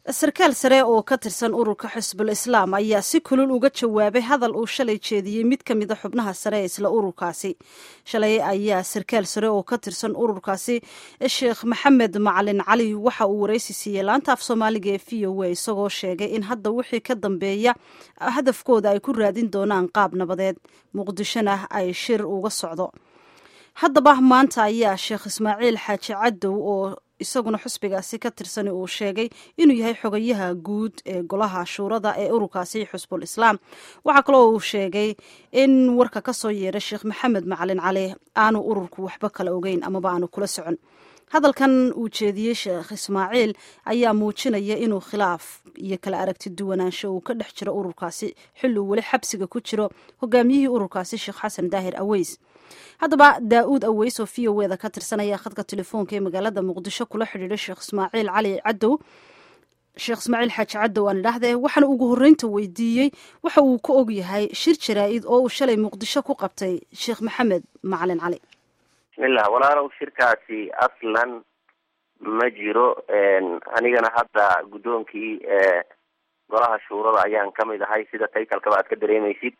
sarkaal sare oo ka tirsan ururka xisbul islaam ayaa si kulul uga jawaabay hadal uu shalay jeediyey mid ka mid a xubnaha sare ee isla ururkaasi shalay ayaa sarkaal sare oo ka tirsan ururkaasi sheekh maxamed macalin cali waxa uu waraysi siiyey laanta af soomaaliga ee v o a isagoo sheegay in hadda wixii ka dambeeya hadafkooda ay ku raadin doonaan qaab nabadeed muqdishona ay shir uga socdo haddaba maanta ayaa sheekh ismaaciil xaaji cadow oo isaguna xusbigaasi ka tirsani uu sheegay inuu yahay xogayaha guud ee golaha shuurada ee ururkaasi xusbul islaam waxaa kaloo uu sheegay in warka ka soo yeedhay sheekh maxamed macalin cali aanu ururku waxba kala ogeyn amaba aanu kula socon hadalkan uu jeediyey sheekh ismaaciil ayaa muujinaya inuu khilaaf iyo kala aragti duwanaansho uu ka dhex jiro ururkaasi xilli uu weli xabsiga ku jiro hogaamiyihii ururkaasi sheekh xasan daahir aweys haddaba daa-uud aweys oo v o eda ka tirsanaya khadka telefoonka ee magaalada muqdisho kula xidhiidhay sheekh ismaaciil cali cadow sheekh ismaaciil xaaji cadow aan idhahdee waxaana ugu horreynta weydiiyey waxa uu ka og yahay shir jaraa-id oo uu shalay muqdisho ku qabtay sheekh maxamed macalin cali bismillah walaalow shirkaasi aslan ma jiro anigana hadda guddoonkii golaha shuurada ayaan kamid ahay sida taytalkaba aad ka dareemaysid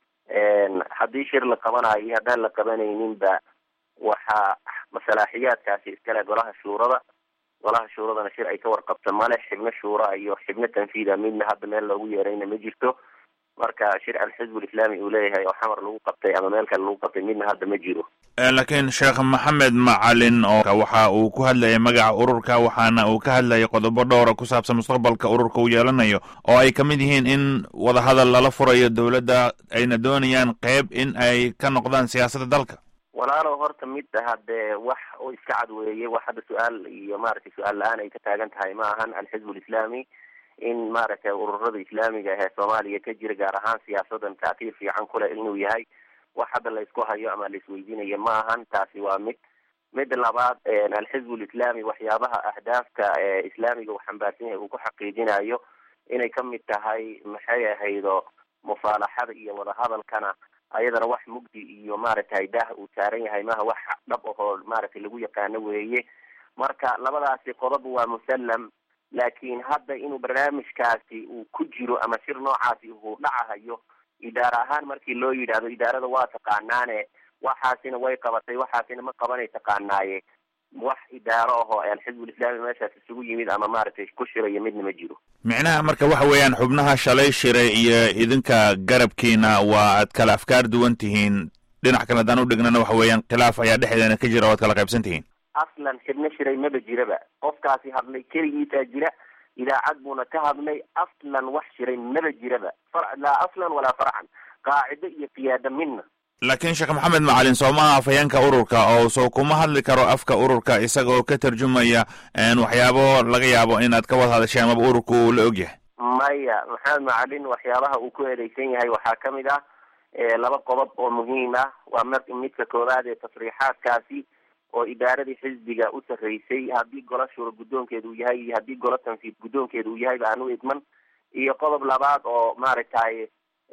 haddii shir la qabanayo iyo haddaan la qabanayninba waxaa masalaaxiyaadkaasi iskale golaha shuurada golaha shuuradana shir ay ka warqabto male xibno shuura iyo xibno tanfiida midna hadda meel loogu yeerayna ma jirto marka shir alxizbul islaami uu leeyahay oo xamar lagu qabtay ama meel kale lagu qabtay midna hadda ma jiro laakiin sheekh maxamed macalin oo waxa uu ku hadlayay magaca ururka waxaana uu ka hadlayay qodobo dhowra ku saabsan mustaqbalka ururka uu yeelanayo oo ay kamid yihiin in wadahadal lala furayo dowladda ayna doonayaan qeyb in ay ka noqdaan siyaasadda dalka walaalow horta midda haddee wax oo iska cad weeye wax hadda su-aal iyo maaragtay su-aal la-aan ay ka taagan tahay ma ahan alxizbul islaami in maaragtay ururada islaamiga ahee soomaaliya ka jira gaar ahaan siyaasadan taatiir fiican kuleh inuu yahay wax hadda laysku hayo ama laisweydiinayo ma ahan taasi waa mid midda labaad alxizbul islaami waxyaabaha ahdaafka islaamiga uu xambaarsan yahay uu ku xaqiijinayo inay kamid tahay maxay ahaydo musaalaxada iyo wadahadalkana ayadana wax mugdi iyo maaragtay daah uu saaran yahay maha wax dhab ahoo maaragtay lagu yaqaano weeye marka labadaasi qodob waa musallam laakiin hadda inuu barnaamijkaasi uu ku jiro ama shir noocaasi uu dhacahayo idaara ahaan markii loo yidhaahdo idaarada waa taqaanaane waxaasina way qabatay waxaasina ma qabanay taqaanaaye wax idaaro ahoo alxizbul islaami meeshaas isugu yimid ama maaragtay ku shirayo midna ma jiro micnaha marka waxa weeyaan xubnaha shalay shiray iyo idinka garabkiina waa aad kala afkaar duwan tihiin dhinac kale haddaan udhignana waxa weeyaan khilaaf ayaa dhexdeena ka jira o ad kala qaybsan tihiin aslan xibno shiray maba jiraba qofkaasi hadlay keligiisaa jira idaacad buuna ka hadlay aslan wax shiray maba jiraba laa aslan walaa farcan qaacido iyo qiyaado midna laakiin sheekh maxamed macalin soomaha afhayeenka ururka oo soo kuma hadli karo afka ururka isagoo ka tarjumaya waxyaabo laga yaabo inaad ka wada hadashay amaba ururka uu la og yahay maya maxamed macalin waxyaabaha uu ku eedeysan yahay waxaa kamid ah laba qodob oo muhiim ah waa m midka koowaad ee tasriixaadkaasi oo idaaradii xisbiga u sarreysay haddii gola shura guddoonkeeda uu yahay iyo haddii gola tanfiid guddoonkeeda uu yahay ba aan u idman iyo qodob labaad oo maaragtay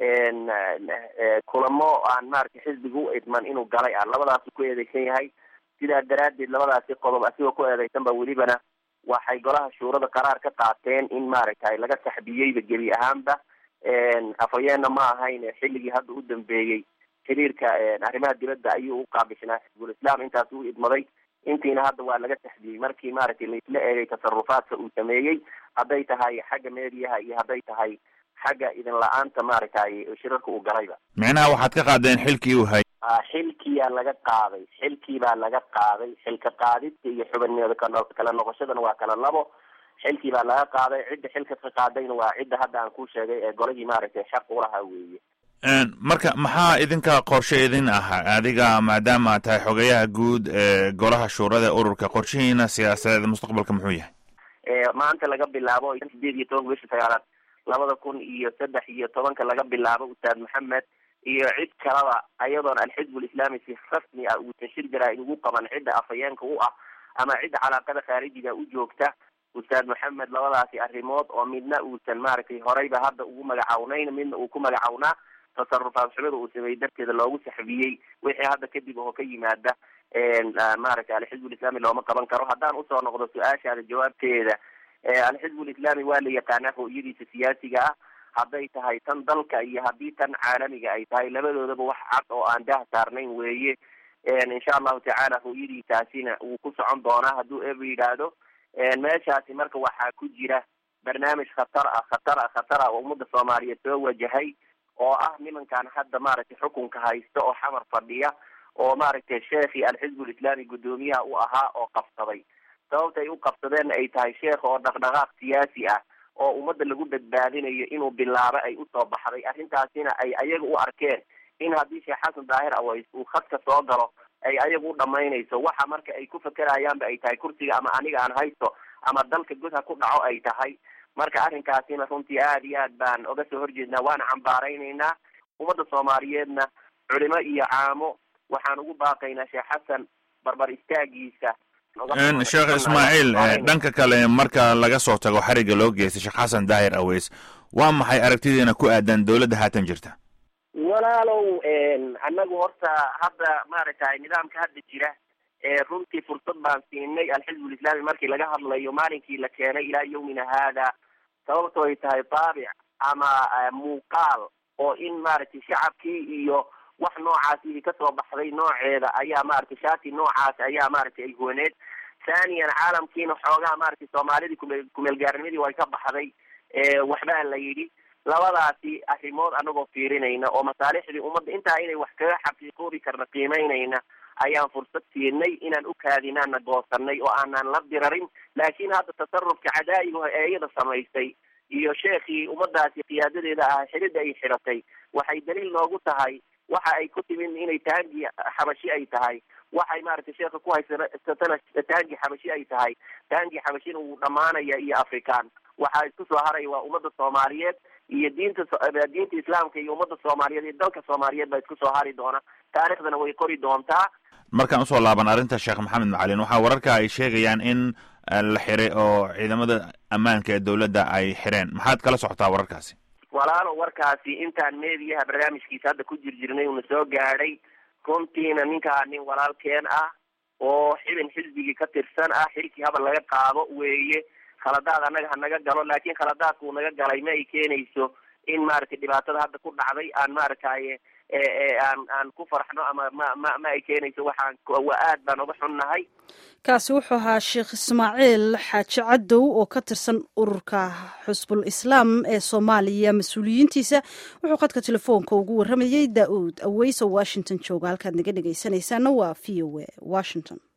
kulamo aan maaragtay xisbiga u idman inuu galay ah labadaasu ku eedeysan yahay sidaa daraaddeed labadaasi qodob asigoo ku eedeysan ba welibana waxay golaha shuurada qaraar ka qaateen in maaragtay laga saxbiyeyba gebi ahaanba afhayeenna ma ahayn xilligii hadda u dambeeyey xiriirka arrimaha dibadda ayuu u qaabishnaa xisbul islaam intaas u idmaday intiina hadda waa laga taxdiyey markii maaragtay laisla eegay tasarufaadka uu sameeyey hadday tahay xagga meediyaha iyo hadday tahay xagga idin la-aanta maaragtay shirarka uu galayba micnaha waxaad ka qaadeen xilkii uu hay xilkiyaa laga qaaday xilkii baa laga qaaday xilka qaadidka iyo xubinimada kala noqoshadana waa kala labo xilkii baa laga qaaday cidda xilka ka qaadayna waa cidda hadda aan ku sheegay ee golihii maaragtay xaq ulahaa weeye marka maxaa idinka qorshe idin ah adiga maadaama aad tahay xogeyaha guud ee golaha shuurada ee ururka qorshihiina siyaasadeed mustaqbalka muxuu yahay maanta laga bilaabo sideed iyo tobanka bisha sagaalaad labada kun iyo saddex iyo tobanka laga bilaabo ustaad maxamed iyo cid kalaba ayadoon alxizbul islaami si rasmi ah uusan shir jaraa ugu qaban cidda afhayeenka u ah ama cidda calaaqada khaarijiga u joogta ustaad maxamed labadaasi arrimood oo midna uusan maaragtay horeyba hadda ugu magacawnayn midna uu ku magacawnaa tasarufaad xumida uu sameeyey darteeda loogu saxbiyey wixii hadda kadib oo ka yimaada maaragtay alxizbul islaami looma qaban karo haddaan usoo noqdo su-aashaada jawaabteeda alxizbu lislaami waa la yaqaanaa hooyadiisa siyaasiga ah hadday tahay tan dalka iyo haddii tan caalamiga ay tahay labadoodaba wax cad oo aan dah saarnayn weeye insha allahu tacaala hooyadiisaasina wuu ku socon doonaa hadduu eba yidhaahdo meeshaasi marka waxaa ku jira barnaamij khatar ah khatar ah khatar ah oo ummadda soomaaliyeed soo wajahay oo ah nimankan hadda maaragtay xukunka haysta oo xamar fadhiya oo maaragtay sheekhii alxizbu lislaami guddoomiyaha u ahaa oo qabsaday sababta ay u qabsadeenna ay tahay sheekha oo dhaqdhaqaaq siyaasi ah oo ummadda lagu badbaadinayo inuu bilaabo ay usoo baxday arrintaasina ay ayaga u arkeen in haddii sheekh xasan daahir aways uu khadka soo galo ay ayaga u dhamaynayso waxa marka ay ku fakerayaanba ay tahay kursiga ama aniga aan haysto ama dalka god ha ku dhaco ay tahay marka arrinkaasina runtii aada iyo aad baan oga soo horjeednaa waana cambaaraynaynaa ummadda soomaaliyeedna culimo iyo caamo waxaan ugu baaqaynaa sheekh xasan barbar istaagiisa sheekh ismaaciil dhanka kale marka laga soo tago xariga loo geystay sheekh xasan daahir aweys waa maxay aragtidiina ku aadan dowladda haatan jirta walaalow annagu horta hadda maaragtay nidaamka hadda jira runtii fursad baan siinay alxizbu lislaami markii laga hadlayo maalinkii la keenay ilaa yawmina haada sababto ay tahay taabic ama muuqaal oo in maaragtay shacabkii iyo wax noocaasi kasoo baxday nooceeda ayaa maaragtay shaati noocaas ayaa maaragtay ay huwaneed thaniyan caalamkiina xoogaha maaragtay soomaalidii kume kumeelgaarnimadii way ka baxday waxbaa la yidhi labadaasi arrimood anagoo fiirinayna oo masaalixdii ummadda intaa inay wax kaga xaqiiqoobi karna qiimeynayna ayaan fursad siinay inaan u kaadinaana goosanay oo aanan la dirarin laakiin hadda tasarufka cadaa'iga ee iyada samaysay iyo sheekhii ummadaasi qiyaadadeeda ah xidhida ay xidhatay waxay daliil noogu tahay waxa ay ku timin inay taangi xabashi ay tahay waxay maaragtay sheekha ku haysatana taangi xabashi ay tahay taangi xabashina wuu dhamaanaya iyo afrikaan waxaa isku soo haraya waa ummadda soomaaliyeed iyo diinta diinta islaamka iyo ummadda soomaaliyeed iyo dalka soomaaliyeed baa isku soo hari doona taarikhdana way qori doontaa markaan usoo laaban arrinta sheekh maxamed macalin waxaa wararka ay sheegayaan in la xiray oo ciidamada ammaanka ee dowladda ay xireen maxaad kala socotaa wararkaasi walaalo warkaasi intaan meediyaha barnaamijkiisa hadda ku jir jirnay uuna soo gaadhay runtiina ninkaa nin walaalkeen ah oo xibin xisbigii ka tirsan ah xilkii habal laga qaado weeye khaladaad annaga ha naga galo laakiin khaladaadka uu naga galay ma ay keenayso in maaragtay dhibaatada hadda ku dhacday aan maaragtaye aan aan ku farxno ama ma ma ma ay keenayso waxaan waa aad baan uga xunnahay kaasi wuxuu ahaa sheekh ismaaciil xaaji cadow oo ka tirsan ururka xusbul islaam ee soomaaliya mas-uuliyiintiisa wuxuu khadka telefoonka ugu warramayey daa-uud aweyso washington jooga halkaad naga dhegaysanaysaana waa v o a washington